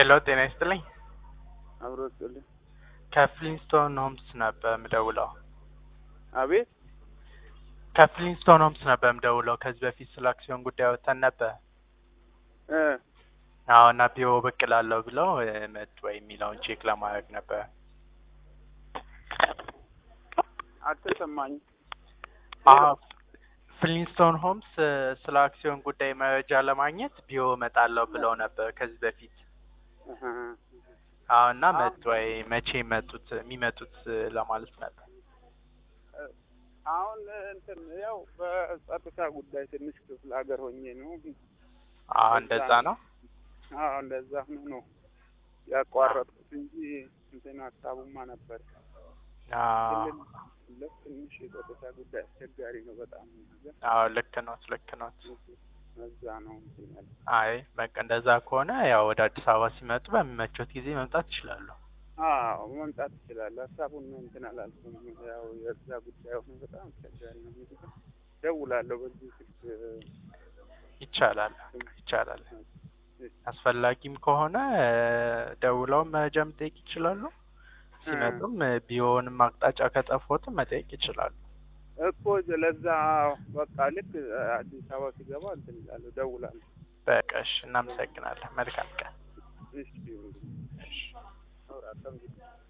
ሄሎ ጤና ይስጥልኝ። አብሮ ስጥልኝ። ከፍሊንስቶን ሆምስ ነበር የምደውለው። አቤት ከፍሊንስቶን ሆምስ ነበር የምደውለው። ከዚህ በፊት ስለ አክሲዮን ጉዳይ ወጥተን ነበር። እ አዎ እና ቢሮ ብቅ እላለሁ ብለው እ መጡ ወይ የሚለውን ቼክ ለማድረግ ነበር። አልተሰማኝም። አዎ ፍሊንስቶን ሆምስ እ ስለ አክሲዮን ጉዳይ መረጃ ለማግኘት ቢሮ እመጣለሁ ብለው ነበር ከዚህ በፊት። እህ፣ አዎ እና መጡ ወይ መቼ መጡት የሚመጡት እ ለማለት ነበር። አሁን እንትን ያው በጸጥታ ጉዳይ ትንሽ ክፍለ ሀገር ሆኜ ነው። አዎ እንደዛ ነው። አዎ እንደዛ ሆኖ ነው ያቋረጥኩት እንጂ እንትን ሀሳቡማ ነበር። አዎ ክልል ትንሽ የጸጥታ ጉዳይ አስቸጋሪ ነው በጣም ነገር አዎ ልክ ኖት ልክ ኖት። እዛ ነው እንትን ያለ አይ በቃ እንደዛ ከሆነ ያው ወደ አዲስ አበባ ሲመጡ በሚመቾት ጊዜ መምጣት ይችላሉ። አዎ መምጣት ይችላል። ሀሳቡን እንትን አላልኩም። ያው የዛ ጉዳይ ሆኖ በጣም አስቸጋሪ ነው። እንግዲህ ደውላለሁ በዚህ ስልክ ይቻላል ይቻላል። አስፈላጊም ከሆነ እ ደውለውም መረጃ መጠየቅ ይችላሉ። ሲመጡም እ ቢሮውንም አቅጣጫ ከጠፎትም መጠየቅ ይችላሉ። እኮ ለዛ በቃ ልክ አዲስ አበባ ሲገባ እንትን እላለሁ ደውላለሁ። በቃ እሺ፣ እናመሰግናለን። መልካም ቀን። እሺ እሺ። አውራ